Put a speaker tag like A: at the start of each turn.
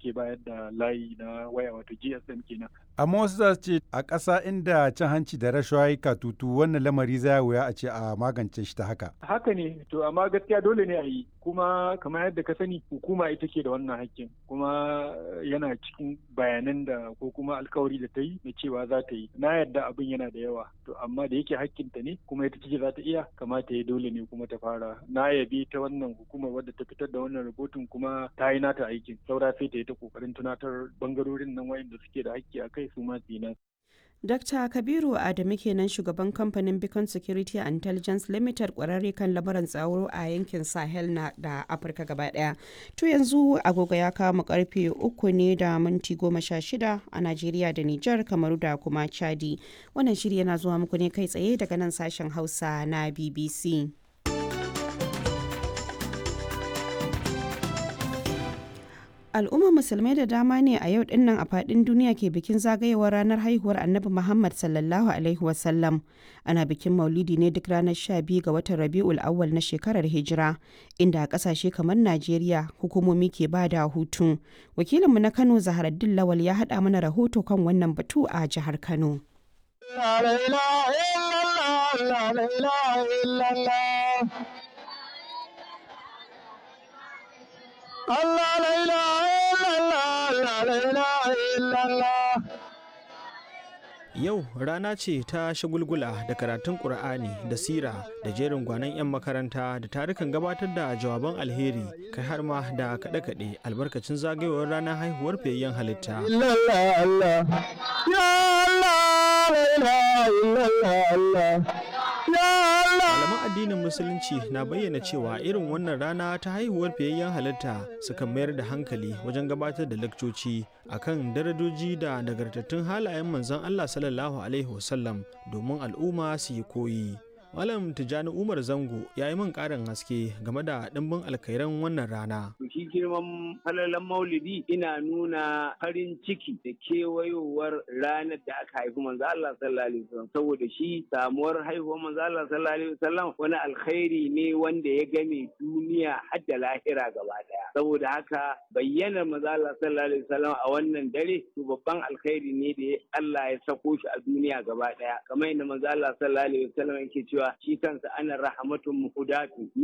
A: suke bayar da layi na waya wato GSM kenan.
B: Amma wasu za su ce a ƙasa inda cin hanci da rashawa ya katutu wannan lamari za wuya a ce a magance shi ta haka.
A: Haka ne to amma gaskiya dole ne a yi kuma kamar yadda ka sani hukuma ita ke da wannan hakkin kuma yana cikin bayanan da ko kuma alkawari da ta yi na cewa za ta yi na yadda abin yana da yawa to amma da yake hakkinta ne kuma ita ce za ta iya kamata ya dole ne kuma ta fara na yabi ta wannan hukumar wadda ta fitar da wannan rahoton kuma ta yi nata aikin saura sai ta yi ta kokarin tunatar bangarorin nan wayanda suke da hakki a kai su ma su yi
C: Dr. Kabiru Adamu kenan shugaban kamfanin Beacon Security and Intelligence Limited kwararre kan lamuran tsaro a yankin Sahel na da Afirka gaba daya. To yanzu agogo ya kama karfe uku ne da minti goma sha shida a Najeriya da Nijar Kamaru da kuma Chadi. Wannan shiri yana zuwa muku ne kai tsaye daga nan sashen Hausa na BBC. al'ummar musulmai da dama ne a yau dinnan a fadin duniya ke bikin zagayewar ranar haihuwar annabi muhammad sallallahu alaihi wasallam ana bikin maulidi ne duk ranar 12 ga watan rabi'ul awwal na shekarar hijira inda a kasashe kamar najeriya hukumomi ke ba da hutu wakilinmu na kano zaharaddin lawal ya haɗa mana rahoto kan wannan batu a jihar kano
D: Allah la ilaha illallah la ilaha illallah Yau rana ce ta shagulgula da karatun Ƙur'ani da sira da jerin gwanon 'yan makaranta da tarukan gabatar da jawaban alheri kai har ma da kaɗe-kaɗe albarkacin zagayowar ranar haihuwar fiyayyen halitta. Malaman addinin Musulunci na bayyana cewa irin wannan rana ta haihuwar fiyayyen halitta sukan mayar da hankali wajen gabatar da lakcoci akan darajoji da nagartattun halayen manzon Allah sallallahu Alaihi wasallam domin al'umma su yi koyi. Malam Tijjani Umar Zango ya yi min ƙarin haske game da ɗimbin alkairan wannan rana.
E: Shi girman falalan maulidi ina nuna farin ciki da kewayowar ranar da aka haifi manzo Allah sallallahu alaihi wasallam saboda shi samuwar haihuwar manzo Allah sallallahu alaihi wasallam wani alkhairi ne wanda ya game duniya har da lahira gaba daya. Saboda haka bayyanar manzo Allah sallallahu alaihi wasallam a wannan dare to babban alkhairi ne da Allah ya sako shi a duniya gaba daya. Kamar yadda manzo Allah sallallahu alaihi wasallam yake cewa shi kansa ana rahmatun muhudatu